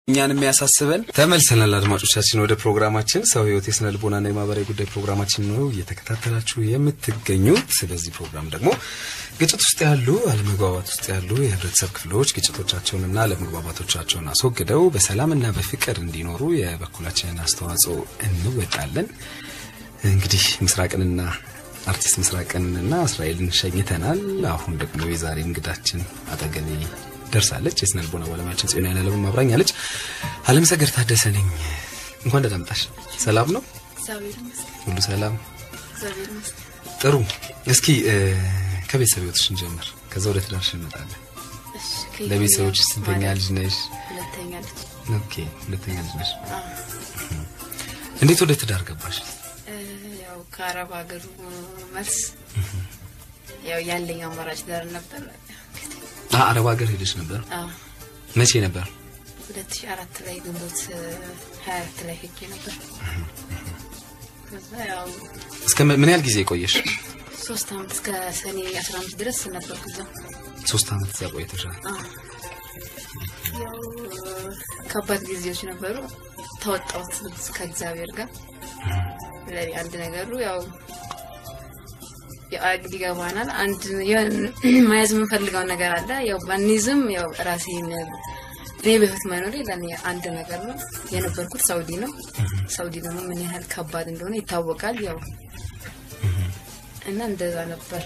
እኛን የሚያሳስበን ተመልሰናል። አድማጮቻችን ወደ ፕሮግራማችን ሰው ህይወት የስነ ልቦናና የማህበራዊ ጉዳይ ፕሮግራማችን ነው እየተከታተላችሁ የምትገኙት። በዚህ ፕሮግራም ደግሞ ግጭት ውስጥ ያሉ አለመግባባት ውስጥ ያሉ የህብረተሰብ ክፍሎች ግጭቶቻቸውንና አለመግባባቶቻቸውን አስወግደው በሰላምና በፍቅር እንዲኖሩ የበኩላችንን አስተዋጽኦ እንወጣለን። እንግዲህ ምስራቅንና አርቲስት ምስራቅንና እስራኤልን ሸኝተናል። አሁን ደግሞ የዛሬ እንግዳችን አጠገቤ ደርሳለች። የስነ ልቦና ባለሙያችን ጽዮን ያለለም አብራኛለች። አለም ሰገድ ታደሰ ነኝ። እንኳን ደህና መጣሽ። ሰላም ነው? ሁሉ ሰላም? ጥሩ። እስኪ ከቤተሰብ ህይወትሽ እንጀምር፣ ከዛ ወደ ትዳርሽ እንመጣለን። ለቤተሰቦች ስንተኛ ልጅ ነሽ? ሁለተኛ ልጅ። ኦኬ፣ ሁለተኛ ልጅ ነሽ። እንዴት ወደ ትዳር ገባሽ? ያው ከአረብ ሀገሩ መልስ ያው ያለኝ አማራጭ ዳር ነበር። አ አረብ ሀገር ሄደሽ ነበር? አዎ መቼ ነበር? ሁለት ሺህ አራት ላይ ግንቦት ሀያ አራት ላይ ሄጄ ነበር። ከዛ ያው እስከ ምን ምን ያህል ጊዜ ቆየሽ? ሶስት አመት እስከ ሰኔ አስራ አምስት ድረስ ነበርኩ እዛ። ሶስት አመት እዛ ቆይተሻል። አዎ ያው ከባድ ጊዜዎች ነበሩ። ተወጣሁት ከእግዚአብሔር ጋር ለኔ አንድ ነገሩ ያው ያው ይገባናል። አንድ የሆነ መያዝ የምንፈልገው ነገር አለ። ያው ባኒዝም ያው ራሴን እኔ በህይወት መኖሬ ለኔ አንድ ነገር ነው። የነበርኩት ሳውዲ ነው። ሳውዲ ደግሞ ምን ያህል ከባድ እንደሆነ ይታወቃል። ያው እና እንደዛ ነበር።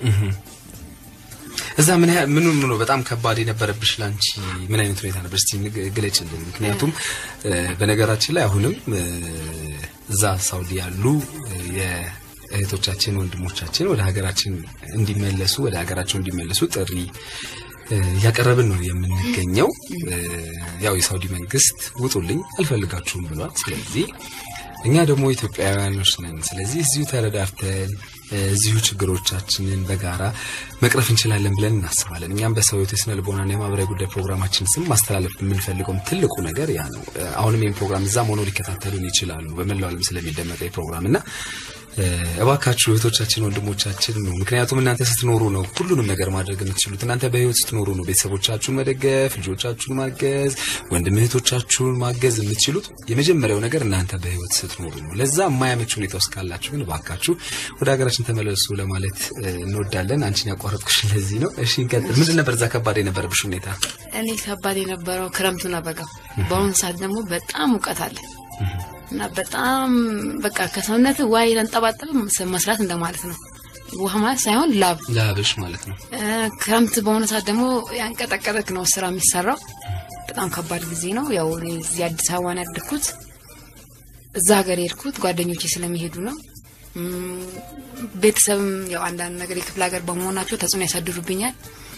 እዛ ምን ያህል ምን ምን ነው በጣም ከባድ የነበረብሽ ላንቺ ምን አይነት ሁኔታ ነበር? እስቲ ንግ- ግለጭልን። ምክንያቱም እ፣ በነገራችን ላይ አሁንም እ፣ እዛ ሳውዲ ያሉ እ፣ የእህቶቻችን ወንድሞቻችን ወደ ሀገራችን እንዲመለሱ ወደ ሀገራቸው እንዲመለሱ ጥሪ እ፣ እያቀረብን ነው የምንገኘው። እ፣ ያው የሳውዲ መንግስት ውጡልኝ አልፈልጋችሁም ብሏል። ስለዚህ እኛ ደግሞ ኢትዮጵያውያኖች ነን። ስለዚህ እዚሁ ተረዳርተን እዚሁ ችግሮቻችንን በጋራ መቅረፍ እንችላለን ብለን እናስባለን። እኛም በሰው ህይወት የስነ ልቦናና የማህበራዊ ጉዳይ ፕሮግራማችን ስም ማስተላለፍ የምንፈልገውም ትልቁ ነገር ያ ነው። አሁንም ይህን ፕሮግራም እዛም ሆነው ሊከታተሉን ይችላሉ በመላው ዓለም ስለሚደመጠው ፕሮግራም እና እባካችሁ እህቶቻችን፣ ወንድሞቻችን ነው። ምክንያቱም እናንተ ስትኖሩ ነው ሁሉንም ነገር ማድረግ የምትችሉት። እናንተ በህይወት ስትኖሩ ነው ቤተሰቦቻችሁን መደገፍ፣ ልጆቻችሁን ማገዝ፣ ወንድም እህቶቻችሁን ማገዝ የምትችሉት። የመጀመሪያው ነገር እናንተ በህይወት ስትኖሩ ነው። ለዛ የማያመች ሁኔታ ውስጥ ካላችሁ ግን እባካችሁ ወደ ሀገራችን ተመለሱ ለማለት እ፣ እንወዳለን። አንቺን ያቋረጥኩሽ ለዚህ ነው። እሺ እንቀጥል። ምንድን ነበር እዛ ከባድ የነበረብሽ ሁኔታ? እኔ ከባድ የነበረው ክረምቱና በጋው። በአሁኑ ሰዓት ደግሞ በጣም ሙቀት አለ እና በጣም በቃ ከሰውነት ውሃ የተንጠባጠበ መስራት እንደማለት ነው። ውሃ ማለት ሳይሆን ላብ። ላብሽ ማለት ነው። እ፣ ክረምት በሆነ ሰዓት ደግሞ ያንቀጠቀጠክ ነው ስራ የሚሰራው። በጣም ከባድ ጊዜ ነው። ያው እኔ እዚህ አዲስ አበባ ነው ያደግኩት። እዛ ሀገር የሄድኩት ጓደኞቼ ስለሚሄዱ ነው። እም፣ ቤተሰብም ያው አንዳንድ ነገር የክፍለ ሀገር በመሆናቸው ተጽዕኖ ያሳድሩብኛል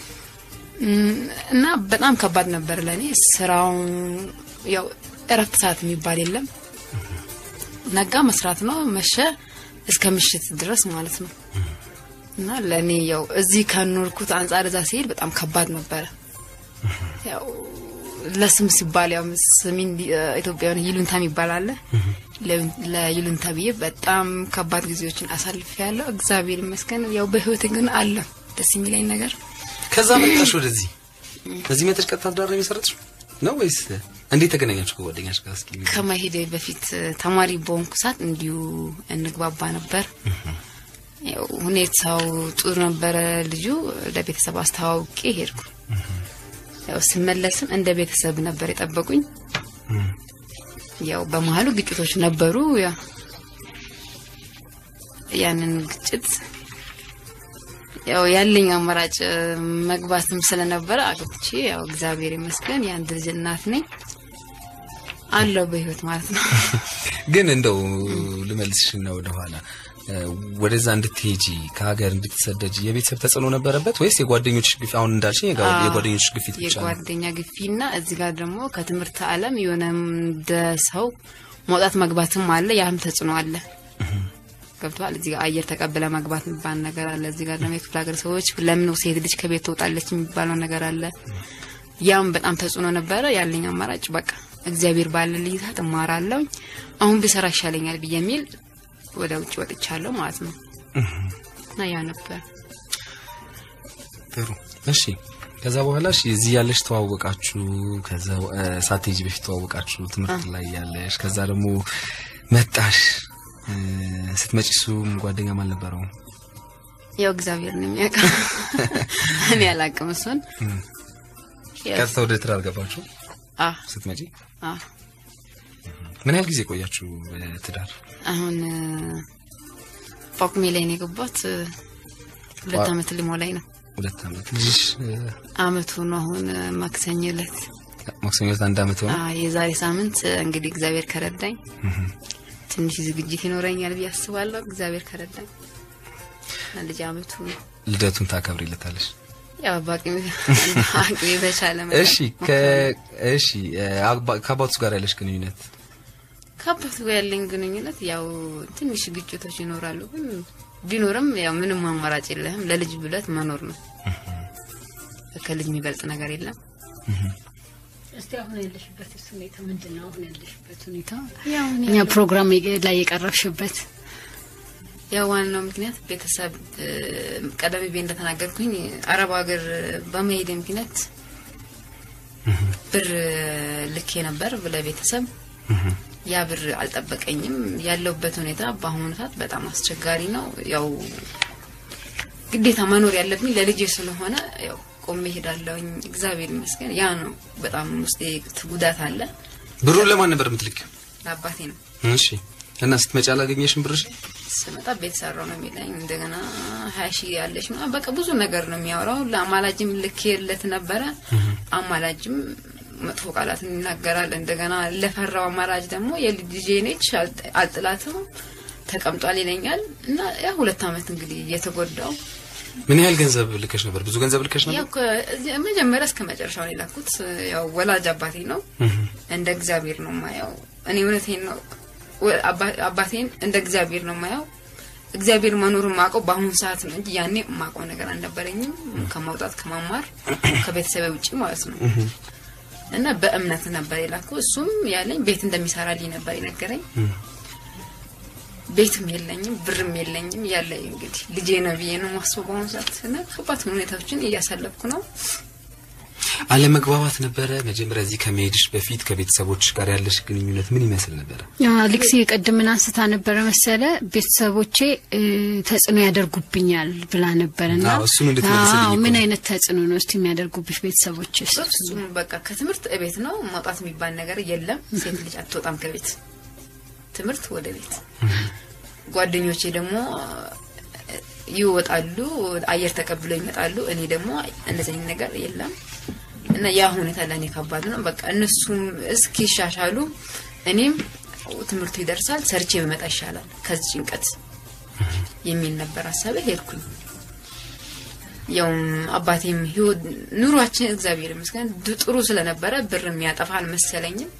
እም፣ እና በጣም ከባድ ነበር ለእኔ ስራው። ያው እረፍት ሰዓት የሚባል የለም። ነጋ መስራት ነው፣ መሸ እስከ ምሽት ድረስ ማለት ነው። እና ለእኔ ያው እዚህ ከኖርኩት አንጻር እዛ ሲሄድ በጣም ከባድ ነበረ። ያው ለስም ሲባል ያው ስሚን ኢትዮጵያውያን ይሉንታ የሚባል አለ። ለ- ለይሉንታ ብዬ በጣም ከባድ ጊዜዎችን አሳልፍ ያለው እግዚአብሔር ይመስገን። ያው በህይወት ግን አለ ደስ የሚለኝ ነገር ከዛ መጣሽ ወደዚህ እዚህ መጥተሽ ቀጥታ ትዳር ነው የመሰረትሽው ነው ወይስ እንዴት ተገናኛችሁ ከጓደኛሽ ጋር? እስኪ ንገሪኝ። ከመሄድ በፊት ተማሪ በሆንኩ ሰዓት እንዲሁ እንግባባ ነበር። ያው ሁኔታው ጥሩ ነበረ። ልጁ ለቤተሰብ አስተዋውቄ ሄድኩ። ያው ስመለስም እንደ ቤተሰብ ነበር የጠበቁኝ። ያው በመሀሉ ግጭቶች ነበሩ። ያው ያንን ግጭት ያው ያለኝ አማራጭ መግባትም ስለነበረ አግብቼ ያው እግዚአብሔር ይመስገን የአንድ ልጅ እናት ነኝ አለው በህይወት ማለት ነው። ግን እንደው ልመልስሽና ወደኋላ እ፣ ወደዛ እንድትሄጂ ከሀገር እንድትሰደጂ የቤተሰብ ተጽዕኖ ነበረበት ወይስ የጓደኞች ግፊት? አሁን እንዳልሽኝ የጋ- አዎ፣ የጓደኞች ግፊት ብቻ ነው? የጓደኛ ግፊና እዚህ ጋር ደግሞ ከትምህርት ዓለም የሆነ እንደ ሰው መውጣት መግባትም አለ። ያም ተጽዕኖ አለ። ገብተዋል። እዚህ ጋር አየር ተቀብለ መግባት የሚባል ነገር አለ። እዚህ ጋር ደግሞ የክፍለ ሀገር ሰዎች ለምን ሴት ልጅ ከቤት ትወጣለች የሚባለው ነገር አለ። ያም በጣም ተጽዕኖ ነበረ። ያለኝ አማራጭ በቃ እግዚአብሔር ባለልኝ ሰዓት እማራለሁ፣ አሁን ብሰራ ይሻለኛል ብዬ የሚል ወደ ውጭ ወጥቻለሁ ማለት ነው። እና ያ ነበር ጥሩ እሺ ከዛ በኋላ እሺ እዚህ ያለሽ ተዋወቃችሁ። ከዛ እ፣ ሳትሄጂ በፊት ተዋወቃችሁ ትምህርት ላይ ያለሽ። ከዛ ደግሞ መጣሽ። እ፣ ስትመጪ እሱም ጓደኛም አልነበረውም። ያው እግዚአብሔር ነው የሚያውቀው። እኔ አላውቅም እሱን። ያው ቀጥታ ወደ ትዳር ገባችሁ አ ስትመጪ? አ ምን ያህል ጊዜ ቆያችሁ በትዳር? አሁን እ፣ ጳጉሜ ላይ ነው የገባት። እ፣ ሁለት ዋ- አመት ሊሞላኝ ነው። ሁለት ዓመት ልጅሽ እ፣ አመቱ ነው አሁን እ፣ ማክሰኞ ዕለት ማክሰኞ ዕለት አንድ ዓመት ሆነ። አ የዛሬ ሳምንት እ፣ እንግዲህ እግዚአብሔር ከረዳኝ ትንሽ ዝግጅት ይኖረኛል ብዬ አስባለሁ። እግዚአብሔር ከረዳኝ እና ልጅ አመቱ ነው። ልደቱን ታከብሪለታለሽ? ያው በአቅሜ አቅሜ በቻለ መጠን እሺ ከ እሺ እ፣ አባ- ከአባቱ ጋር ያለሽ ግንኙነት ከአባቱ ጋር ያለኝ ግንኙነት ያው ትንሽ ግጭቶች ይኖራሉ፣ ግን ቢኖርም ያው ምንም አማራጭ የለህም። ለልጅ ብለት መኖር ነው። ከልጅ የሚበልጥ ነገር የለም። እስቲ አሁን ያለሽበት ሁኔታ ምንድን ነው? አሁን ያለሽበት ሁኔታ ያው እኔ እኛ ፕሮግራም ላይ የቀረብሽበት ያው ዋናው ምክንያት ቤተሰብ እ፣ ቀደም ብዬ እንደተናገርኩኝ አረብ ሀገር በመሄድ ምክንያት ብር ልኬ ነበር ለቤተሰብ ያ ብር አልጠበቀኝም። ያለውበት ሁኔታ በአሁኑ ሰዓት በጣም አስቸጋሪ ነው። ያው ግዴታ መኖር ያለብኝ ለልጄ ስለሆነ ያው ቆሜ ሄዳለሁኝ። እግዚአብሔር ይመስገን። ያ ነው በጣም ውስጤ ጉዳት አለ። ብሩን ለማን ነበር የምትልኪው? ለአባቴ ነው እሺ እና ስትመጪ አላገኘሽም ብርሽ? ስመጣ ቤት ሰራው ነው የሚለኝ። እንደገና ሀያ ሺህ ያለች ነው በቃ ብዙ ነገር ነው የሚያወራው። ለአማላጅም ልኬለት ነበረ። አማላጅም መጥፎ ቃላትን ይናገራል። እንደገና ለፈራው አማላጅ ደግሞ የልጄ ነች አልጥ- አልጥላትም ተቀምጧል ይለኛል። እና ያ ሁለት አመት እንግዲህ የተጎዳው ምን ያህል ገንዘብ ልከሽ ነበር? ብዙ ገንዘብ ልከሽ ያው ነበር? ከ- መጀመሪያ እስከ መጨረሻው ነው የላኩት። ያው ወላጅ አባቴ ነው እንደ እግዚአብሔር ነው ማየው። እኔ እውነቴን ነው ወ- አባ- አባቴን እንደ እግዚአብሔር ነው ማየው። እግዚአብሔር መኖሩን ማውቀው በአሁኑ ሰዓት ነው እንጂ ያኔ የማውቀው ነገር አልነበረኝም። ከማውጣት ከማማር ከቤተሰብ ውጭ ማለት ነው። እና በእምነት ነበር የላኩ። እሱም ያለኝ ቤት እንደሚሰራልኝ ነበር የነገረኝ። ቤትም የለኝም ብርም የለኝም። ያለኝ እንግዲህ ልጄ ነው ብዬ ነው ማስበው በአሁኑ ሰዓት እና ከባድ ሁኔታዎችን እያሳለፍኩ ነው። አለመግባባት ነበረ መጀመሪያ እዚህ ከመሄድሽ በፊት ከቤተሰቦች ጋር ያለሽ ግንኙነት ምን ይመስል ነበረ? ልክሲ ቅድምን አንስታ ነበረ መሰለ ቤተሰቦቼ እ፣ ተጽዕኖ ያደርጉብኛል ብላ ነበርና አዎ፣ እሱን እንድትመልስልኝ አዎ፣ እኮ ምን ነው። አይነት ተጽዕኖ ነው እስቲ የሚያደርጉብሽ ቤተሰቦች? በፍጹም በቃ ከትምህርት እቤት ነው መውጣት የሚባል ነገር የለም። ሴት ልጅ አትወጣም ከቤት ትምህርት ወደ ቤት። ጓደኞቼ ደግሞ እ፣ ይወጣሉ፣ አየር ተቀብለው ይመጣሉ። እኔ ደግሞ እንደዚህ አይነት ነገር የለም እና ያ ሁኔታ ለእኔ ከባድ ነው። በቃ እነሱም እስኪሻሻሉ እኔም ትምህርቱ ይደርሳል ሰርቼ በመጣ ይሻላል ከዚህ ጭንቀት የሚል ነበር ሀሳቤ። ሄድኩኝ። ያውም አባቴም ህይወት ኑሯችን እግዚአብሔር ይመስገን ድ- ጥሩ ስለነበረ ብር የሚያጠፋ አልመሰለኝም።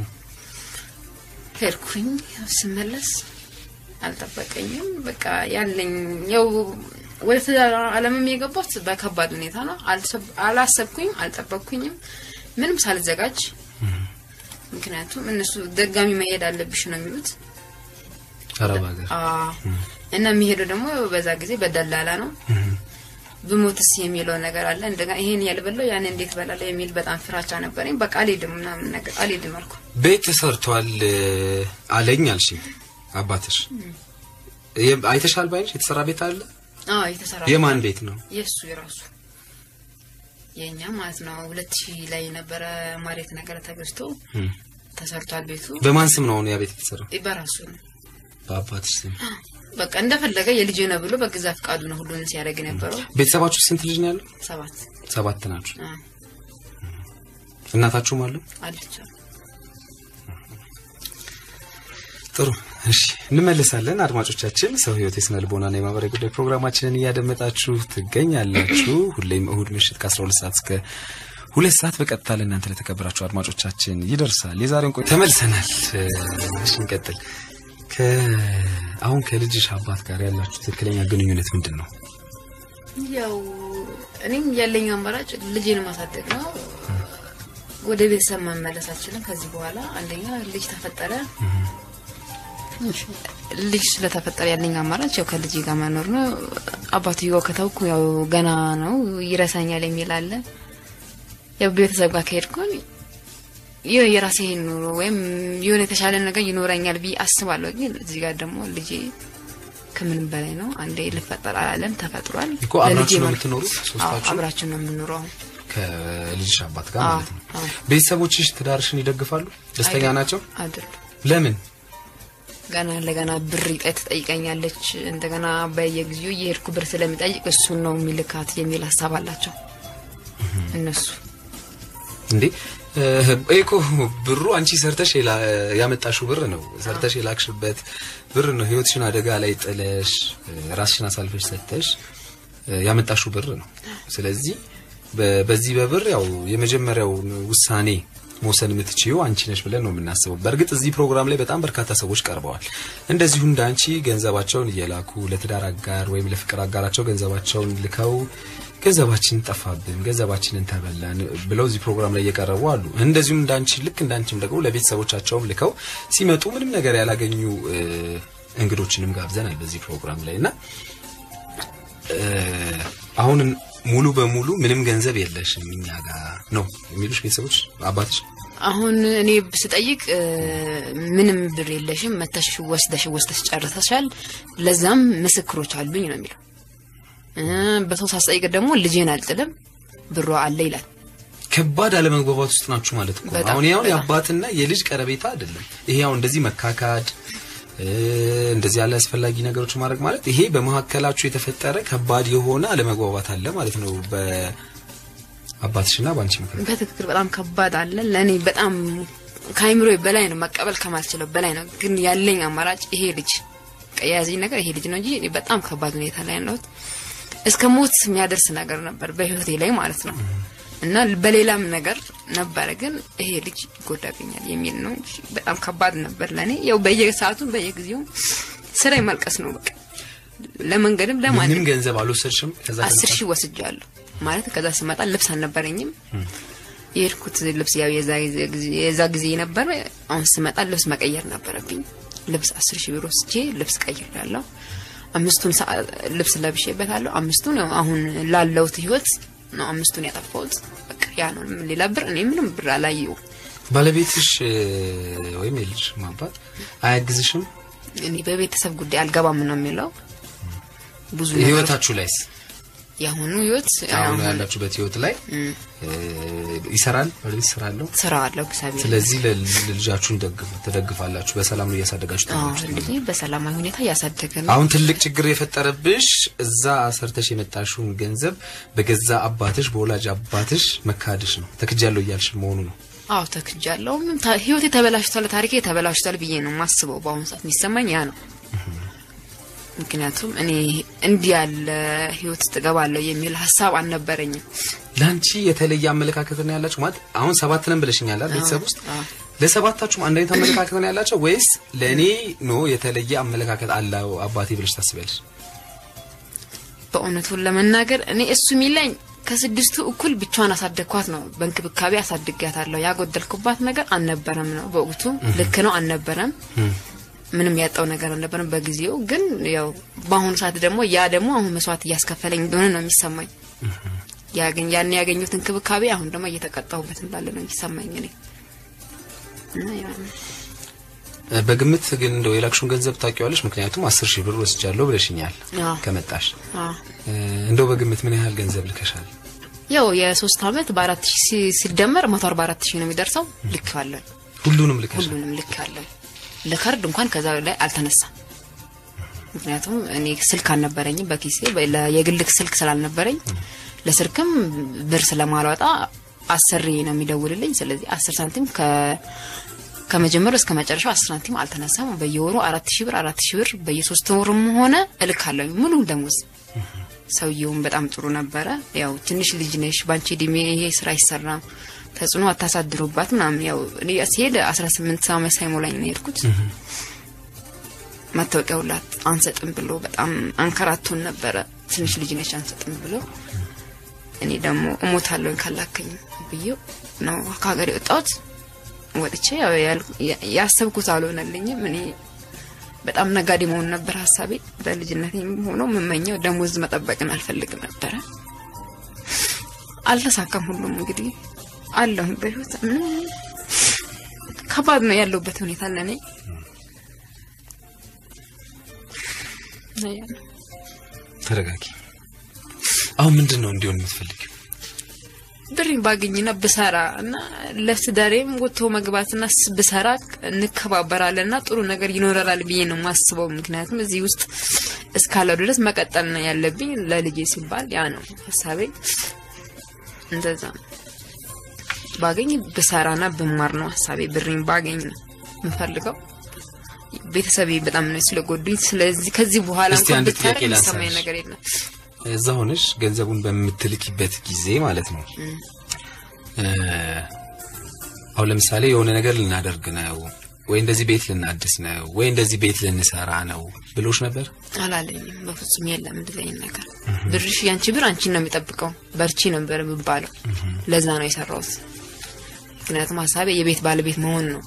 ሄድኩኝ። ያው ስመለስ አልጠበቀኝም። በቃ ያለኝ ያው ወደ ትዳር ዓለምም የገባሁት በከባድ ሁኔታ ነው። አልሰብ- አላሰብኩኝም፣ አልጠበቅኩኝም ምንም ሳልዘጋጅ። ምክንያቱም እነሱ ደጋሚ መሄድ አለብሽ ነው የሚሉት አረብ ሀገር አዎ። እና የሚሄደው ደግሞ በዛ ጊዜ በደላላ ነው። ብሞትስ የሚለው ነገር አለ። እንደገና ይሄን ያልበላው ያን እንዴት በላለሁ የሚል በጣም ፍራቻ ነበረኝ። በቃ አልሄድም ምናምን ነገር አልሄድም አልኩ። ቤት ተሰርቷል እ፣ አለኝ አልሽኝ አባትሽ የ- አይተሻል ባይንሽ የተሰራ ቤት አለ አዎ የተሰራ የማን ቤት ነው የእሱ የራሱ የእኛ ማለት ነው። ሁለት ሺህ ላይ የነበረ መሬት ነገር ተገዝቶ እም። ተሰርቷል ቤቱ በማን ስም ነው አሁን ያ ቤት የተሰራው በራሱ ነው። በአባትሽ ስም በቃ እንደፈለገ የልጅ ነው ብሎ በገዛ ፍቃዱ ነው ሁሉን ሲያደርግ የነበረው። ቤተሰባችሁ ስንት ልጅ ነው ያለው ሰባት ሰባት ናችሁ አዎ፣ እናታችሁም አሉ አለች ጥሩ እሺ እንመለሳለን አድማጮቻችን ሰው ህይወት የስነ ልቦናና የማህበራዊ ጉዳይ ፕሮግራማችንን እያደመጣችሁ ትገኛላችሁ ሁሌም እሁድ ምሽት ከ12 ሰዓት እስከ ሁለት ሰዓት በቀጥታ ለእናንተ ለተከበራችሁ አድማጮቻችን ይደርሳል የዛሬውን ቆይ ተመልሰናል እ፣ እሺ እንቀጥል ከ አሁን ከልጅሽ አባት ጋር ያላችሁ ትክክለኛ ግንኙነት ምንድን ነው ያው እኔም ያለኝ አማራጭ ልጅን ማሳደግ ነው። ወደ ቤተሰብ መመለስ አልችልም ከዚህ በኋላ። አንደኛ ልጅ ተፈጠረ። ልጅ ስለተፈጠረ ያለኝ አማራጭ ያው ከልጅ ጋር መኖር ነው። አባትየው ከተውኩ ያው ገና ነው ይረሳኛል የሚል አለ። ያው ቤተሰብ ጋር ከሄድኩኝ ይኸው የራሴ ኑሮ ወይም የሆነ የተሻለ ነገር ይኖረኛል ብዬ አስባለሁ። ግን እዚህ ጋር ደግሞ ልጄ ከምንም በላይ ነው። አንዴ ልፈጠር አላለም ተፈጥሯል። እኮ አብራችሁ ነው ለልጄ የምትኖሩት አዎ፣ ሶስታችሁ? አብራችሁ ነው የምንኖረው አሁን። ከልጅሽ አባት ጋር አዎ፣ ማለት ነው። አዎ። ቤተሰቦችሽ ትዳርሽን ይደግፋሉ? ደስተኛ አይደል- ናቸው? አይደሉም። ለምን? ገና ለገና ብር ይጠ- ትጠይቀኛለች እንደገና በየጊዜው እየሄድኩ ብር ስለሚጠይቅ እሱን ነው የሚልካት የሚል ሀሳብ አላቸው እነሱ። እንዴ እ፣ እኮ ብሩ አንቺ ሰርተሽ የላ- ያመጣሽው ብር ነው። ሰርተሽ የላክሽበት ብር ነው። ህይወትሽን አደጋ ላይ ጥለሽ እ፣ ራስሽን አሳልፈሽ ሰጥተሽ እ፣ ያመጣሽው ብር ነው። ስለዚህ በ- በዚህ በብር ያው የመጀመሪያውን ውሳኔ መውሰን የምትችይው አንቺ ነሽ ብለን ነው የምናስበው። በእርግጥ እዚህ ፕሮግራም ላይ በጣም በርካታ ሰዎች ቀርበዋል። እንደዚሁ እንደ አንቺ ገንዘባቸውን እየላኩ ለትዳር አጋር ወይም ለፍቅር አጋራቸው ገንዘባቸውን ልከው ገንዘባችን ጠፋብን፣ ገንዘባችንን ተበላን ብለው እዚህ ፕሮግራም ላይ እየቀረቡ አሉ። እንደዚሁም እንዳንቺ ልክ እንዳንቺም ደግሞ ለቤተሰቦቻቸውም ልከው ሲመጡ ምንም ነገር ያላገኙ እ፣ እንግዶችንም ጋብዘናል በዚህ ፕሮግራም ላይ እና እ፣ አሁን ሙሉ በሙሉ ምንም ገንዘብ የለሽም እኛ ጋር ነው የሚሉሽ ቤተሰቦች አባትሽ አሁን እኔ ስጠይቅ እ፣ ምንም ብር የለሽም መተሽ ወስደሽ ወስደሽ ጨርሰሻል፣ ለዛም ምስክሮች አሉኝ ነው የሚለው። እ፣ በሰው ሳስጠይቅ ደግሞ ልጄን አልጥልም ብሯ አለ ይላል። ከባድ አለመግባባት ውስጥ ናችሁ ማለት እኮ ነው። በጣም፣ አሁን ያው በጣም። የአባትና የልጅ ቀረቤታ አይደለም ይሄ አሁን እንደዚህ መካካድ እ፣ እንደዚህ ያለ አስፈላጊ ነገሮች ማድረግ ማለት ይሄ በመካከላችሁ የተፈጠረ ከባድ የሆነ አለመግባባት አለ ማለት ነው በአባትሽና በአንቺ ምክንያት በትክክል በጣም ከባድ አለ። ለእኔ በጣም ከአይምሮ በላይ ነው፣ መቀበል ከማልችለው በላይ ነው። ግን ያለኝ አማራጭ ይሄ ልጅ በቃ የያዘኝ ነገር ይሄ ልጅ ነው እንጂ እኔ በጣም ከባድ ሁኔታ ላይ ያለሁት እስከ ሞት የሚያደርስ ነገር ነበር በህይወቴ ላይ ማለት ነው። እና በሌላም ነገር ነበረ፣ ግን ይሄ ልጅ ይጎዳብኛል የሚል ነው እንጂ በጣም ከባድ ነበር ለእኔ። ያው በየሰዓቱ በየጊዜው ስራ ማልቀስ ነው በቃ ለመንገድም ለማንም ምንም ገንዘብ አልወሰድሽም ከዛ አስር ሺህ ወስጃለሁ ማለት ከዛ ስመጣ ልብስ አልነበረኝም የሄድኩት ልብስ ያው የዛ ጊዜ- የዛ ጊዜ ነበረ አሁን ስመጣ ልብስ መቀየር ነበረብኝ ልብስ አስር ሺህ ብር ወስጄ ልብስ ቀይሬያለሁ አምስቱን ሰዓ- ልብስ ለብሼበታለሁ አምስቱን ያው አሁን ላለሁት ህይወት ነው አምስቱን ያጠፋሁት በቃ ያ ነው ሌላ ብር እኔ ምንም ብር አላየው ባለቤትሽ እ፣ ወይም የልጅ አባት አያግዝሽም እኔ በቤተሰብ ጉዳይ አልገባም ነው የሚለው ብዙ ነገሮች- ህይወታችሁ ላይስ የአሁኑ ህይወት አሁን አሁን ያላችሁበት ህይወት ላይ እም፣ እ፣ ይሰራል ባለቤት ስራ አለው ስራ አለው እግዚአብሔር ስለዚህ ለልጃችሁን ትደግፋላችሁ በሰላም ነው እያሳደጋችሁ አዎ ታላችሁ ልጄ በሰላማዊ ሁኔታ እያሳደገ ነው። አሁን ትልቅ ችግር የፈጠረብሽ እዛ ሰርተሽ የመጣሽውን ገንዘብ በገዛ አባትሽ በወላጅ አባትሽ መካድሽ ነው ተክጃለሁ እያልሽ መሆኑ ነው አዎ ተክጃለሁ። ምን ታ- ህይወቴ ተበላሽቷል፣ ታሪኬ ተበላሽቷል ብዬ ነው ማስበው። በአሁኑ ሰዓት የሚሰማኝ ያ ነው። ምክንያቱም እኔ እንዲህ ያለ ህይወት ውስጥ እገባለሁ የሚል ሀሳብ አልነበረኝም። ለአንቺ የተለየ አመለካከት ነው ያላችሁ ማለት አሁን ሰባት ነን ብለሽኛል አይደል ቤተሰብ ውስጥ አዎ። ለሰባታችሁም አንድ አይነት አመለካከት ነው ያላቸው ወይስ ለእኔ ኖ የተለየ አመለካከት አለው አባቴ ብለሽ ታስቢያለሽ በእውነቱን ለመናገር እኔ እሱ የሚለኝ ከስድስቱ እኩል ብቻዋን አሳደግኳት ነው። በእንክብካቤ አሳድጊያታለሁ። ያጎደልኩባት ነገር አልነበረም ነው በወቅቱ ልክ ነው አልነበረም። ምንም ያጣው ነገር አልነበረም በጊዜው። ግን ያው በአሁኑ ሰዓት ደግሞ ያ ደግሞ አሁን መስዋዕት እያስከፈለኝ እንደሆነ ነው የሚሰማኝ። ያገኝ ያን ያገኙት እንክብካቤ አሁን ደግሞ እየተቀጣሁበት እንዳለ ነው የሚሰማኝ እኔ እና ያ ነው። እ፣ በግምት ግን እንደው የላክሽውን ገንዘብ ታውቂዋለሽ ምክንያቱም አስር ሺህ ብር ወስጃለሁ ብለሽኛል አዎ። ከመጣሽ አዎ። እ፣ እንደው በግምት ምን ያህል ገንዘብ ልከሻል ያው የሶስት አመት በአራት ሺህ ሲ- ሲደመር መቶ አርባ አራት ሺህ ነው የሚደርሰው። ልክ አለን ሁሉንም ልከሻል ሁሉንም ልክ አለን። ለካርድ እንኳን ከዛ ላይ አልተነሳም። ምክንያቱም እኔ ስልክ አልነበረኝም በኪሴ በ- ለ- የግል ስልክ ስላልነበረኝ ለስልክም ብር ስለማልወጣ አሰሪ ነው የሚደውልልኝ። ስለዚህ አስር ሳንቲም ከ ከመጀመሪያው እስከ መጨረሻው አስር ሳንቲም አልተነሳም። በየወሩ አራት ሺህ ብር አራት ሺህ ብር በየሶስት ወሩም ሆነ እልካለሁ ሙሉ ደሞዝ። ሰውየውም በጣም ጥሩ ነበረ። ያው ትንሽ ልጅ ነሽ፣ ባንቺ እድሜ ይሄ ስራ አይሰራም፣ ተጽዕኖ አታሳድሩባት ምናምን። ያው እኔ ሲሄድ አስራ ስምንት ዓመት ሳይሞላኝ ነው የሄድኩት። መታወቂያ ሁላ አንሰጥም ብሎ በጣም አንከራቶን ነበረ። ትንሽ ልጅ ነች አንሰጥም ብሎ እኔ ደግሞ እሞታለሁኝ ካላከኝ ብዬው ነው ከሀገር የወጣሁት። ወጥቼ ያው ያል- ያ- ያሰብኩት አልሆነልኝም። እኔ በጣም ነጋዴ መሆን ነበር ሀሳቤ። በልጅነት ሆኖ የምመኘው ደሞዝ መጠበቅን አልፈልግም ነበረ። አልተሳካም። ሁሉም እንግዲህ አለሁኝ በህይወት ምንም ከባድ ነው ያለሁበት ሁኔታ ለእኔ ነው ያለው። ተረጋጊ። አሁን ምንድን ነው እንዲሆን የምትፈልጊው? ብሬን ባገኝና ብሰራ እና ለትዳሬም ወጥቶ መግባትና ስ- ብሰራ እንከባበራለን እና ጥሩ ነገር ይኖረናል ብዬ ነው የማስበው። ምክንያቱም እዚህ ውስጥ እስካለው ድረስ መቀጠል ነው ያለብኝ ለልጄ ሲባል ያ ነው ሀሳቤ። እንደዛ ነው። ባገኝ ብሰራና ብማር ነው ሀሳቤ። ብሬን ባገኝ ነው የምፈልገው። ቤተሰቤ በጣም ነው ስለጎዱኝ። ስለዚህ ከዚህ በኋላ እስቲ እንኳን አንድ ብታረቅ ጥያቄ የሚሰማኝ ላንሳልሽ። ነገር የለም። እዛ ሆነሽ ገንዘቡን በምትልኪበት ጊዜ ማለት ነው እ፣ አሁን ለምሳሌ የሆነ ነገር ልናደርግ ነው ወይ እንደዚህ ቤት ልናድስ ነው ወይ እንደዚህ ቤት ልንሰራ ነው ብሎሽ ነበር? አላለኝም። በፍጹም የለም እንደዚህ አይነት ነገር። ብርሽ ያንቺ ብር አንቺን ነው የሚጠብቀው። በርቺ ነበር የሚባለው። ለዛ ነው የሰራሁት። ምክንያቱም ሀሳቤ የቤት ባለቤት መሆን ነው።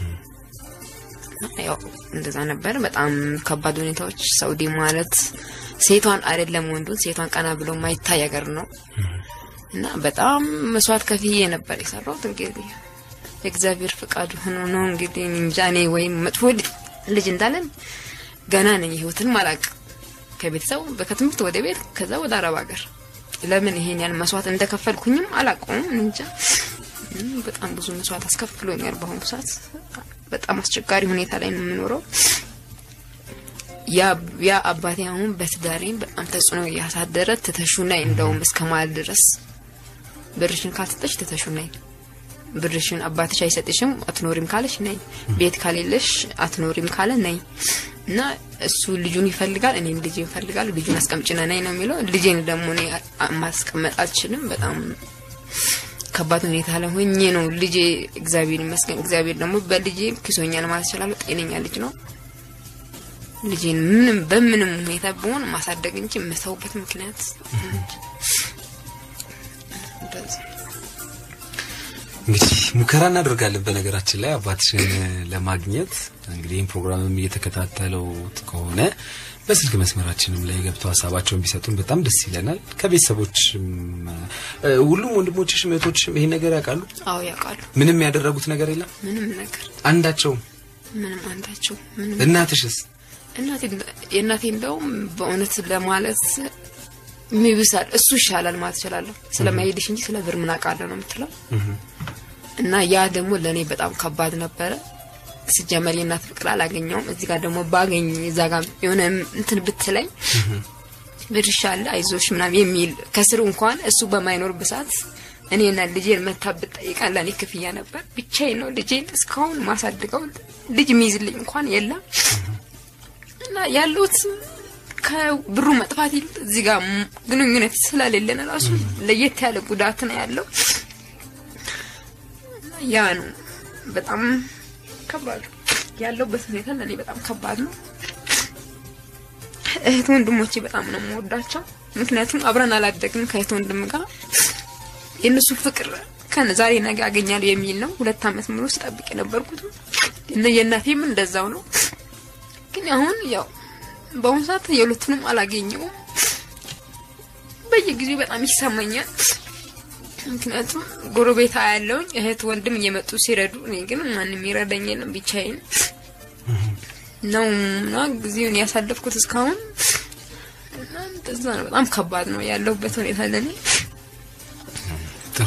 ያው እንደዛ ነበር። በጣም ከባድ ሁኔታዎች። ሳውዲ ማለት ሴቷን አይደለም ወንዱን ሴቷን ቀና ብሎ ማይታይ ሀገር ነው እና በጣም መስዋዕት ከፍዬ ነበር የሰራሁት። እንግዲህ የእግዚአብሔር ፍቃድ ሆኖ ነው እንግዲህ እኔ እንጃ እኔ ወይም መጥፎ ልጅ- ልጅ እንዳለን ገና ነኝ። ህይወትን ማላቅ ከቤተሰቡ ከትምህርት ወደ ቤት ከዛ ወደ አረብ ሀገር ለምን ይሄን ያን መስዋዕት እንደከፈልኩኝም አላውቀውም። እኔ እንጃ እም፣ በጣም ብዙ መስዋዕት አስከፍሎኛል። በአሁኑ ሰዓት በጣም አስቸጋሪ ሁኔታ ላይ ነው የምኖረው። ያ ያ አባቴ አሁን በትዳሬም በጣም ተጽዕኖ እያሳደረ ትተሹ ነይ እንደውም እስከ ማለት ድረስ ብርሽን ካልሰጠሽ ትተሹ ነይ ብርሽን አባትሽ አይሰጥሽም አትኖሪም ካለሽ ነይ ቤት ካሌለሽ አትኖሪም ካለ ነይ እና እሱ ልጁን ይፈልጋል እኔም ልጅ ይፈልጋል ልጁን አስቀምጭነ ነይ ነው የሚለው ልጄን ደግሞ እኔ አ- ማስቀመጥ አልችልም በጣም ከባድ ሁኔታ ላይ ሆኜ ነው ልጄ እግዚአብሔር ይመስገን እግዚአብሔር ደግሞ በልጄ ክሶኛል ማለት እችላለሁ ጤነኛ ልጅ ነው ልጄን ምንም በምንም ሁኔታ ቢሆን ማሳደግ እንጂ የምተውበት ምክንያት እንደዚህ እንግዲህ ሙከራ እናደርጋለን። በነገራችን ላይ አባትሽን ለማግኘት እንግዲህ ይህን ፕሮግራምም እየተከታተለው ከሆነ በስልክ መስመራችንም ላይ ገብተው ሀሳባቸውን ቢሰጡን በጣም ደስ ይለናል። ከቤተሰቦችም እ፣ ሁሉም ወንድሞችሽም እህቶችሽም ይሄን ነገር ያውቃሉ። አዎ ያውቃሉ ምንም ያደረጉት ነገር የለም ምንም ነገር አንዳቸውም። ምንም አንዳቸው ምንም እናትሽስ እናቴ የእናቴ እንደውም በእውነት ለማለት ሚብሳል እሱ ይሻላል ማለት እችላለሁ። ስለማይሄድሽ እንጂ ስለ ብር ምን አውቃለሁ ነው የምትለው። እና ያ ደግሞ ለእኔ በጣም ከባድ ነበረ። ስጀመር የእናት ፍቅር አላገኘውም። እዚህ ጋር ደግሞ ባገኝ እዛ ጋር የሆነ እንትን ብትለኝ ብርሻ አለ አይዞሽ ምናምን የሚል ከስሩ እንኳን እሱ በማይኖርበት ሰዓት እኔና ልጄን መታ ብጠይቃን ለእኔ ክፍያ ነበር። ብቻዬን ነው ልጄን እስካሁን ማሳድገው። ልጅ የሚይዝልኝ እንኳን የለም። እና ያሉት ከብሩ መጥፋት ይልቅ እዚህ ጋር ም- ግንኙነት ስለሌለን ራሱ ለየት ያለ ጉዳት ነው ያለው። እና ያ ነው በጣም ከባድ ያለውበት ሁኔታ ለእኔ በጣም ከባድ ነው። እህት ወንድሞቼ በጣም ነው የምወዳቸው። ምክንያቱም አብረን አላደግንም ከእህት ወንድም ጋር የእነሱ ፍቅር ከነ ዛሬ ነገ አገኛለሁ የሚል ነው። ሁለት ዓመት ሙሉ ስጠብቅ የነበርኩት እና የእናቴም እንደዛው ነው። ግን አሁን ያው በአሁኑ ሰዓት የሁለቱንም አላገኘውም። በየጊዜው በጣም ይሰማኛል። ምክንያቱም ጎረቤታ ያለውኝ እህት ወንድም እየመጡ ሲረዱ፣ እኔ ግን ማንም ይረዳኝ የለም ብቻዬን ነው እና ጊዜውን ያሳለፍኩት እስካሁን እና እንደዛ ነው። በጣም ከባድ ነው ያለሁበት ሁኔታ ለኔ። ጥሩ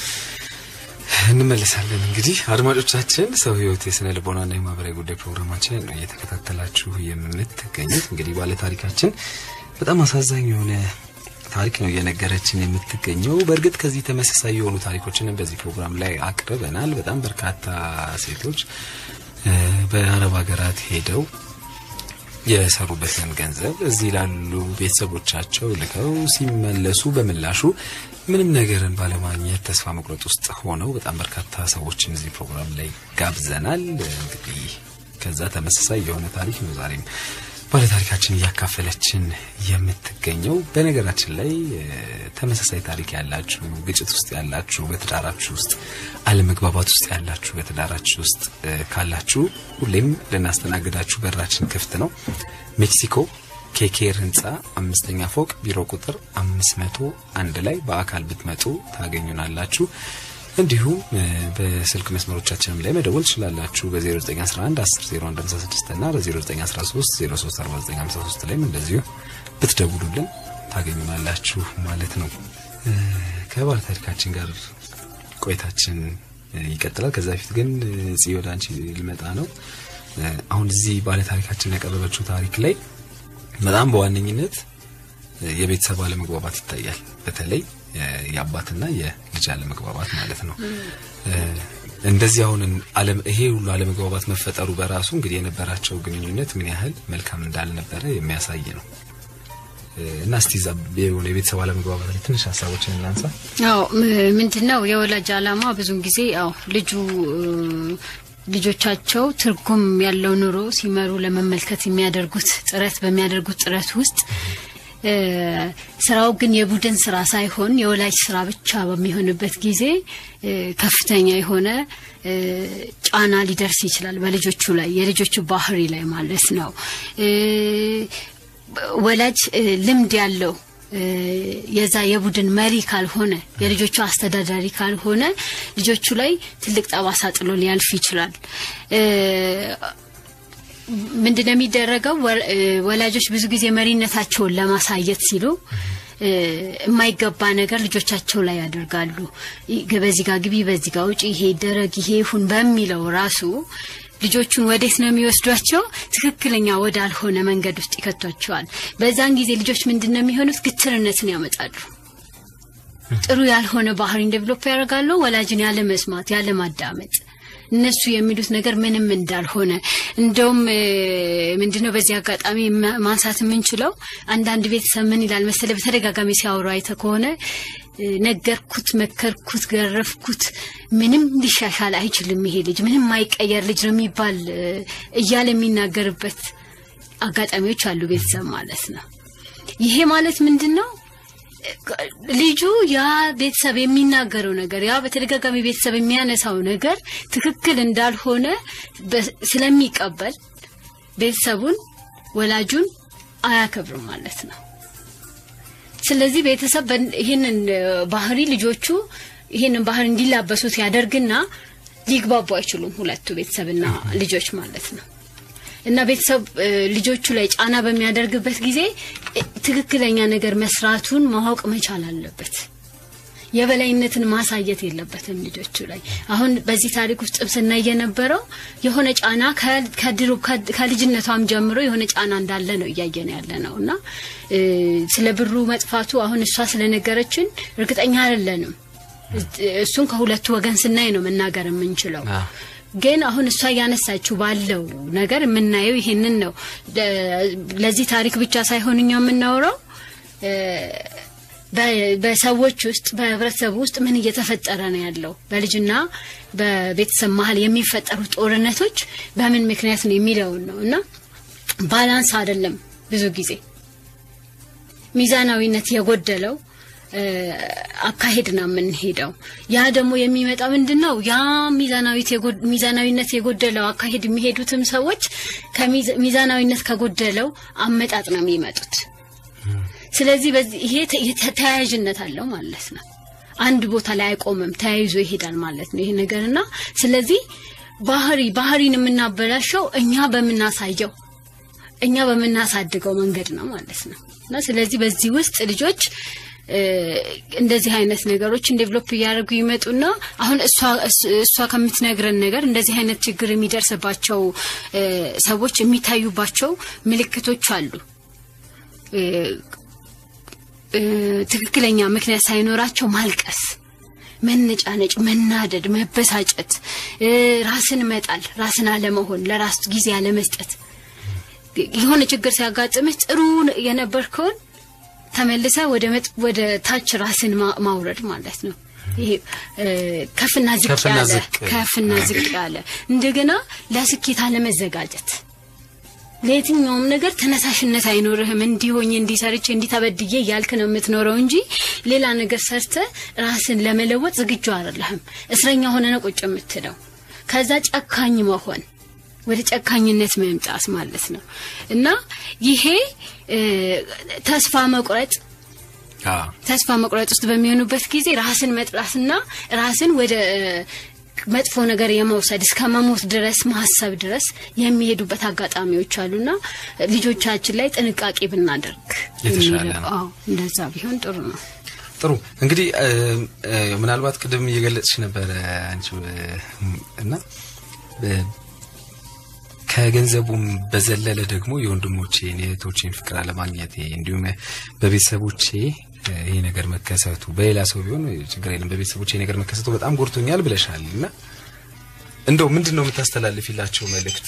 እንመለሳለን። እንግዲህ አድማጮቻችን ሰው ህይወት የስነ ልቦናና የማህበራዊ ጉዳይ ፕሮግራማችንን ነው እየተከታተላችሁ የምትገኙት። እንግዲህ ባለ ታሪካችን በጣም አሳዛኝ የሆነ ታሪክ ነው እየነገረችን የምትገኘው። በእርግጥ ከዚህ ተመሳሳይ የሆኑ ታሪኮችንም በዚህ ፕሮግራም ላይ አቅርበናል። በጣም በርካታ ሴቶች እ፣ በአረብ ሀገራት ሄደው የሰሩበትን ገንዘብ እዚህ ላሉ ቤተሰቦቻቸው ልከው ሲመለሱ በምላሹ ምንም ነገርን ባለማግኘት ተስፋ መቁረጥ ውስጥ ሆነው በጣም በርካታ ሰዎችን እዚህ ፕሮግራም ላይ ጋብዘናል። እንግዲህ ከዛ ተመሳሳይ የሆነ ታሪክ ነው ዛሬም ባለታሪካችን እያካፈለችን የምትገኘው። በነገራችን ላይ እ፣ ተመሳሳይ ታሪክ ያላችሁ፣ ግጭት ውስጥ ያላችሁ፣ በትዳራችሁ ውስጥ አለመግባባት ውስጥ ያላችሁ፣ በትዳራችሁ ውስጥ እ፣ ካላችሁ ሁሌም ልናስተናግዳችሁ በራችን ክፍት ነው። ሜክሲኮ ኬኬር ህንፃ አምስተኛ ፎቅ ቢሮ ቁጥር አምስት መቶ አንድ ላይ በአካል ብትመጡ ታገኙናላችሁ። እንዲሁም እ፣ በስልክ መስመሮቻችንም ላይ መደወል ትችላላችሁ። በ0911 100156 እና በ0913 034953 ላይም እንደዚሁ ብትደውሉልን ታገኙናላችሁ ማለት ነው። እ፣ ከባለ ታሪካችን ጋር ቆይታችን እ፣ ይቀጥላል። ከዛ በፊት ግን እ፣ ጽ ወደ አንቺ ልመጣ ነው። እ፣ አሁን እዚህ ባለ ታሪካችን ያቀረበችው ታሪክ ላይ በጣም በዋነኝነት እ፣ የቤተሰብ አለመግባባት ይታያል። በተለይ እ፣ የአባትና የልጅ አለመግባባት ማለት ነው። እ፣ እንደዚህ አሁን አለም ይሄ ሁሉ አለመግባባት መፈጠሩ በራሱ እንግዲህ የነበራቸው ግንኙነት ምን ያህል መልካም እንዳልነበረ የሚያሳይ ነው። እ፣ እና እስቲ እዛ የሆነ የቤተሰብ አለመግባባት ላይ ትንሽ ሀሳቦችን እናንሳ። አዎ ምንድን ነው የወላጅ አላማ ብዙውን ጊዜ ያው ልጁ እ፣ ልጆቻቸው ትርጉም ያለው ኑሮ ሲመሩ ለመመልከት የሚያደርጉት ጥረት በሚያደርጉት ጥረት ውስጥ እ፣ ስራው ግን የቡድን ስራ ሳይሆን የወላጅ ስራ ብቻ በሚሆንበት ጊዜ እ፣ ከፍተኛ የሆነ እ፣ ጫና ሊደርስ ይችላል በልጆቹ ላይ የልጆቹ ባህሪ ላይ ማለት ነው። እ፣ ወላጅ እ፣ ልምድ ያለው እ፣ የዛ የቡድን መሪ ካልሆነ የልጆቹ አስተዳዳሪ ካልሆነ ልጆቹ ላይ ትልቅ ጠባሳ ጥሎ ሊያልፍ ይችላል። እ፣ ምንድነው የሚደረገው? ወ- እ፣ ወላጆች ብዙ ጊዜ መሪነታቸውን ለማሳየት ሲሉ እ፣ የማይገባ ነገር ልጆቻቸው ላይ ያደርጋሉ። ይ- በዚህ ጋር ግቢ፣ በዚህ ጋር ውጪ፣ ይሄ ይደረግ፣ ይሄ ይሁን በሚለው ራሱ ልጆቹን ወዴት ነው የሚወስዷቸው? ትክክለኛ ወዳልሆነ መንገድ ውስጥ ይከቷቸዋል። በዛን ጊዜ ልጆች ምንድን ነው የሚሆኑት? ግትርነትን ያመጣሉ። ጥሩ ያልሆነ ባህሪ ዴቨሎፕ ያደርጋሉ። ወላጅን ያለ መስማት፣ ያለ ማዳመጥ እነሱ የሚሉት ነገር ምንም እንዳልሆነ እንደውም እ፣ ምንድነው በዚህ አጋጣሚ ማ- ማንሳት የምንችለው አንዳንድ ቤተሰብ ምን ይላል መሰለ በተደጋጋሚ ሲያወሩ አይተ ከሆነ እ፣ ነገርኩት፣ መከርኩት፣ ገረፍኩት፣ ምንም ሊሻሻል አይችልም ይሄ ልጅ ምንም ማይቀየር ልጅ ነው የሚባል እ፣ እያለ የሚናገርበት አጋጣሚዎች አሉ ቤተሰብ ማለት ነው። ይሄ ማለት ምንድን ነው? ልጁ ያ ቤተሰብ የሚናገረው ነገር ያ በተደጋጋሚ ቤተሰብ የሚያነሳው ነገር ትክክል እንዳልሆነ በ- ስለሚቀበል ቤተሰቡን ወላጁን አያከብርም ማለት ነው። ስለዚህ ቤተሰብ በን- ይህንን እ፣ ባህሪ ልጆቹ ይህንን ባህሪ እንዲላበሱት ያደርግና ሊግባቡ አይችሉም ሁለቱ ቤተሰብና ልጆች ማለት ነው። እና ቤተሰብ እ፣ ልጆቹ ላይ ጫና በሚያደርግበት ጊዜ እ፣ ትክክለኛ ነገር መስራቱን ማወቅ መቻል አለበት። የበላይነትን ማሳየት የለበትም ልጆቹ ላይ። አሁን በዚህ ታሪክ ውስጥ ስናይ የነበረው የሆነ ጫና ከ- ከድሮ ከ- ከልጅነቷም ጀምሮ የሆነ ጫና እንዳለ ነው እያየን ያለ ነው እና እ፣ ስለ ብሩ መጥፋቱ አሁን እሷ ስለነገረችን እርግጠኛ አይደለንም። እሱን ከሁለቱ ወገን ስናይ ነው መናገር የምንችለው። አዎ። ግን አሁን እሷ እያነሳችው ባለው ነገር የምናየው ይሄንን ነው። ደ- ለዚህ ታሪክ ብቻ ሳይሆን እኛ የምናወራው እ፣ በ- በሰዎች ውስጥ በህብረተሰቡ ውስጥ ምን እየተፈጠረ ነው ያለው በልጅና በቤተሰብ መሀል የሚፈጠሩ ጦርነቶች በምን ምክንያት ነው የሚለውን ነው እና ባላንስ አይደለም ብዙ ጊዜ ሚዛናዊነት የጎደለው እ፣ አካሄድ ነው የምንሄደው። ያ ደግሞ የሚመጣ ምንድን ነው? ያ ሚዛናዊት የጎ- ሚዛናዊነት የጎደለው አካሄድ የሚሄዱትም ሰዎች ከሚዛ- ሚዛናዊነት ከጎደለው አመጣጥ ነው የሚመጡት። ስለዚህ በዚህ ይሄ ተ- የተ- ተያያዥነት አለው ማለት ነው። አንድ ቦታ ላይ አይቆምም፣ ተያይዞ ይሄዳል ማለት ነው ይሄ ነገርና ስለዚህ ባህሪ ባህሪን የምናበላሸው እኛ በምናሳየው እኛ በምናሳድገው መንገድ ነው ማለት ነው እና ስለዚህ በዚህ ውስጥ ልጆች እ፣ እንደዚህ አይነት ነገሮችን ዴቨሎፕ እያደረጉ ይመጡና አሁን እሷ እስ- እሷ ከምትነግረን ነገር እንደዚህ አይነት ችግር የሚደርስባቸው እ፣ ሰዎች የሚታዩባቸው ምልክቶች አሉ። እ፣ እ፣ ትክክለኛ ምክንያት ሳይኖራቸው ማልቀስ፣ መነጫነጭ፣ መናደድ፣ መበሳጨት፣ እ፣ ራስን መጣል፣ ራስን አለመሆን፣ ለራስ ጊዜ አለመስጠት የሆነ ችግር ሲያጋጥምህ ጥሩ የነበርከውን ተመልሰ ወደ መጥ- ወደ ታች ራስን ማ- ማውረድ ማለት ነው። ይሄ እ፣ ከፍና ዝቅ ከፍና ያለ ዝቅ። ከፍና ዝቅ ያለ እንደገና ለስኬት አለመዘጋጀት ለየትኛውም ነገር ተነሳሽነት አይኖርህም። እንዲሆኝ እንዲሰርቼ እንዲተበድዬ እያልክ ነው የምትኖረው እንጂ ሌላ ነገር ሰርተ ራስን ለመለወጥ ዝግጁ አይደለህም። እስረኛ ሆነ ነው ቁጭ የምትለው። ከዛ ጨካኝ መሆን ወደ ጨካኝነት መምጣት ማለት ነው እና ይሄ እ፣ ተስፋ መቁረጥ አዎ ተስፋ መቁረጥ ውስጥ በሚሆኑበት ጊዜ ራስን መጥላትና ራስን ወደ መጥፎ ነገር የመውሰድ እስከ መሞት ድረስ ማሰብ ድረስ የሚሄዱበት አጋጣሚዎች አሉና ልጆቻችን ላይ ጥንቃቄ ብናደርግ የተሻለ የሚለው- ነው። አዎ እንደዛ ቢሆን ጥሩ ነው። ጥሩ እንግዲህ እ፣ እ፣ ምናልባት ቅድም እየገለጽሽ ነበረ አንቺ እ፣ እና እ፣ ከገንዘቡም በዘለለ ደግሞ የወንድሞቼን የእህቶቼን ፍቅር አለማግኘቴ እንዲሁም በቤተሰቦቼ እ፣ ይሄ ነገር መከሰቱ በሌላ ሰው ቢሆን ችግር የለም በቤተሰቦቼ ይሄ ነገር መከሰቱ በጣም ጎድቶኛል ብለሻል እና እንደው ምንድን ነው የምታስተላልፊላቸው መልእክት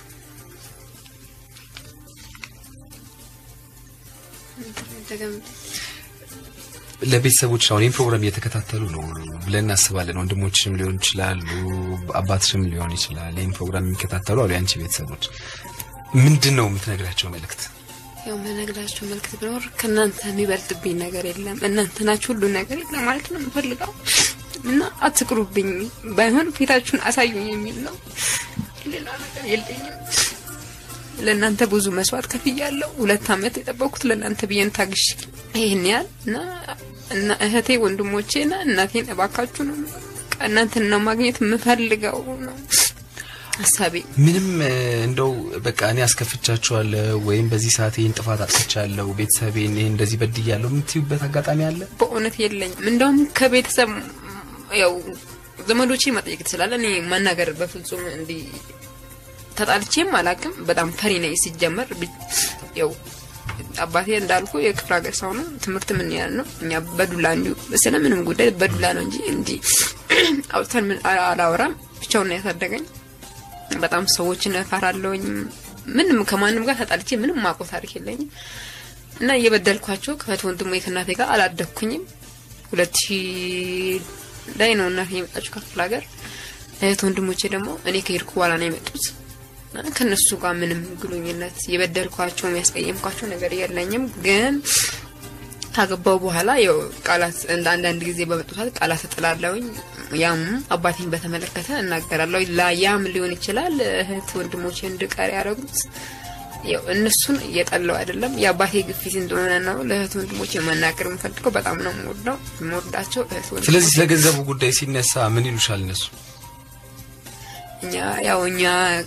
ለቤተሰቦች አሁን ይህን ፕሮግራም እየተከታተሉ ነው ብለን እናስባለን። ወንድሞችም ሊሆን ይችላሉ፣ አባትሽም ሊሆን ይችላል። ይህን ፕሮግራም የሚከታተሉ አሉ። የአንቺ ቤተሰቦች ምንድን ነው የምትነግራቸው መልእክት? ያው መነግራቸው መልክት ቢኖር ከእናንተ የሚበልጥብኝ ነገር የለም፣ እናንተ ናችሁ ሁሉ ነገር የለም ማለት ነው የምፈልገው እና አትቅሩብኝ፣ ባይሆን ፊታችሁን አሳዩኝ የሚል ነው። ሌላ ነገር የለኝም። ለእናንተ ብዙ መስዋዕት ከፍያለሁ። ሁለት ዓመት የጠበቅኩት ለእናንተ ብዬን ታግሽ ይህን ያህል እና እና እህቴ ወንድሞቼና እናቴን እባካችሁ ነው እናንተን ነው ማግኘት የምፈልገው ነው ሀሳቤ። ምንም እ፣ እንደው በቃ እኔ አስከፍቻችኋለሁ ወይም በዚህ ሰዓት ይህን ጥፋት አጥፍቻለሁ፣ ቤተሰቤን ይህን እንደዚህ በድያለሁ የምትዩበት አጋጣሚ አለ? በእውነት የለኝም። እንደውም ከቤተሰብ ያው ዘመዶቼ መጠየቅ ትችላለ። እኔ መናገር በፍጹም እንዲህ ተጣልቼም አላቅም። በጣም ፈሪ ነኝ ሲጀመር። ብ- ያው አባቴ እንዳልኩ የክፍለ ሀገር ሰው ነው። ትምህርት ምን ያህል ነው? እኛ በዱላ እንዲሁ ስለ ምንም ጉዳይ በዱላ ነው እንጂ እንዲህ አውጥተን ምን አላወራም። ብቻውን ነው ያሳደገኝ። በጣም ሰዎችን እፈራለሁኝ። ምንም ከማንም ጋር ተጣልቼ ምንም ማቆ ታሪክ የለኝም እና እየበደልኳቸው ከእህት ወንድሞ ከእናቴ ጋር አላደግኩኝም። ሁለት ሺህ ላይ ነው እናቴ የመጣችው ከክፍለ ሀገር። እህት ወንድሞቼ ደግሞ እኔ ከሄድኩ በኋላ ነው የመጡት። እና ከእነሱ ጋር ምንም ግንኙነት የበደልኳቸው የሚያስቀየምኳቸው ነገር የለኝም። ግን ካገባው በኋላ ያው ቃላት እንደ አንዳንድ ጊዜ በመጡታት ቃላት እጥላለሁኝ። ያም አባቴን በተመለከተ እናገራለሁ። ላያም ሊሆን ይችላል እህት ወንድሞቼ እንድቀር ያደረጉት ያው እነሱን እየጠላው አይደለም የአባቴ ግፊት እንደሆነ ነው። ለእህት ወንድሞቼ መናገር የምፈልገው በጣም ነው የምወደው የምወዳቸው እህት ወንድሞቼ ስለዚህ ስለ ገንዘቡ ጉዳይ ሲነሳ ምን ይሉሻል እነሱ? እኛ ያው እኛ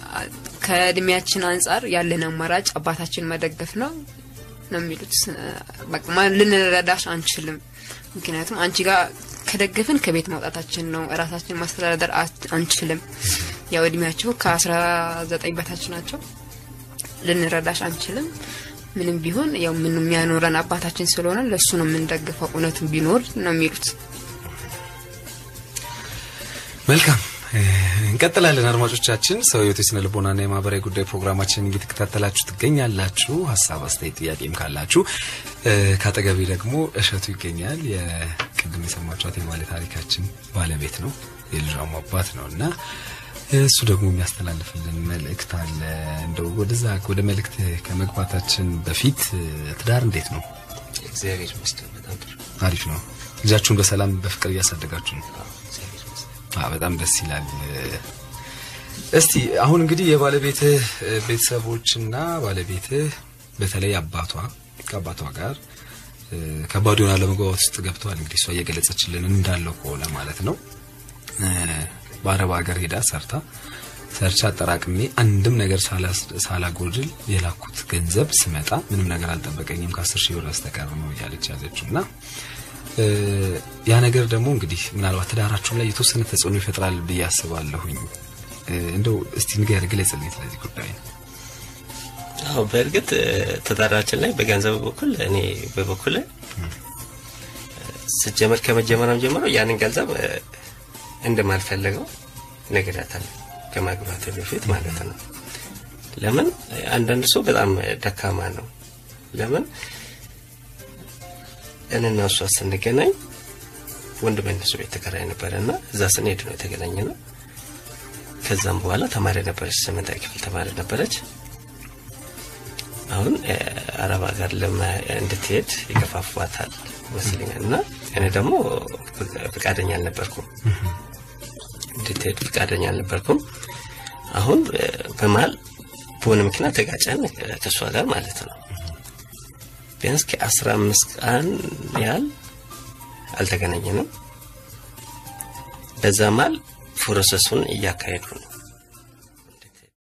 ከእድሜያችን አንጻር ያለን አማራጭ አባታችን መደገፍ ነው ነው የሚሉት። በቃ ማ- ልንረዳሽ አንችልም። ምክንያቱም አንቺ ጋር ከደገፍን ከቤት ማውጣታችን ነው። እራሳችን ማስተዳደር አት- አንችልም። ያው እድሜያቸው ከአስራ ዘጠኝ በታች ናቸው። ልንረዳሽ አንችልም። ምንም ቢሆን ያው ምን የሚያኖረን አባታችን ስለሆነ ለእሱ ነው የምንደግፈው። እውነትም ቢኖር ነው የሚሉት። መልካም እ፣ እንቀጥላለን። አድማጮቻችን ሰው ህይወት የስነ ልቦናና የማህበራዊ ጉዳይ ፕሮግራማችንን እየተከታተላችሁ ትገኛላችሁ። ሀሳብ አስተያየት፣ ጥያቄም ካላችሁ እ፣ ከአጠገቤ ደግሞ እሸቱ ይገኛል። የቅድም የሰማችኋት የባለ ታሪካችን ባለቤት ነው፣ የልጇም አባት ነው እና እሱ ደግሞ የሚያስተላልፍልን መልእክት አለ። እንደው ወደዛ ወደ መልእክት ከመግባታችን በፊት እ፣ ትዳር እንዴት ነው? እግዚአብሔር ይመስገን በጣም ጥሩ አሪፍ ነው። ልጃችሁን በሰላም በፍቅር እያሳደጋችሁ ነው? እግዚአብሔር ይመስገን አ በጣም ደስ ይላል። እስቲ አሁን እንግዲህ የባለቤትህ እ፣ ቤተሰቦችና ባለቤትህ በተለይ አባቷ ከአባቷ ጋር እ፣ ከባድ የሆነ አለመግባባት ውስጥ ገብተዋል። እንግዲህ እሷ እየገለጸችልን እንዳለው ከሆነ ማለት ነው እ፣ በአረብ ሀገር ሄዳ ሰርታ ሰርቻ አጠራቅሜ አንድም ነገር ሳላስ- ሳላጎድል የላኩት ገንዘብ ስመጣ ምንም ነገር አልጠበቀኝም ከአስር ሺህ ብር በስተቀር ነው እያለች ያለችው እና እ፣ ያ ነገር ደግሞ እንግዲህ ምናልባት ትዳራችሁ ላይ የተወሰነ ተጽዕኖ ይፈጥራል ብዬ አስባለሁኝ። እ፣ እንደው እስቲ ንገር ግለጽልኝ ስለዚህ ጉዳይ። አዎ በእርግጥ እ፣ ትዳራችን ላይ በገንዘብ በኩል እኔ በበኩል ስጀመር ከመጀመሪያም ጀምሮ ያንን ገንዘብ እ፣ እንደማልፈለገው ነግሬያታለሁ ከማግባት በፊት ማለት ነው። ለምን አንዳንድ ሰው በጣም ደካማ ነው። ለምን እኔና እሷ ስንገናኝ ወንድሜ እነሱ ቤት ተከራይ ነበረ እና እዛ ስንሄድ ነው የተገናኘ ነው። ከዛም በኋላ ተማሪ ነበረች፣ ስምንተኛ ክፍል ተማሪ ነበረች። አሁን እ፣ አረብ ሀገር ለማ እንድትሄድ ይገፋፏታል ይመስለኛል እና እኔ ደግሞ ፍቃደኛ አልነበርኩም እንድትሄድ ፍቃደኛ አልነበርኩም። አሁን እ፣ በመሀል በሆነ ምክንያት ተጋጨን እ፣ ከእሷ ጋር ማለት ነው። ቢያንስ ከአስራ አምስት ቀን ያህል አልተገናኘንም። በዛ መሀል ፕሮሰሱን እያካሄዱ ነው።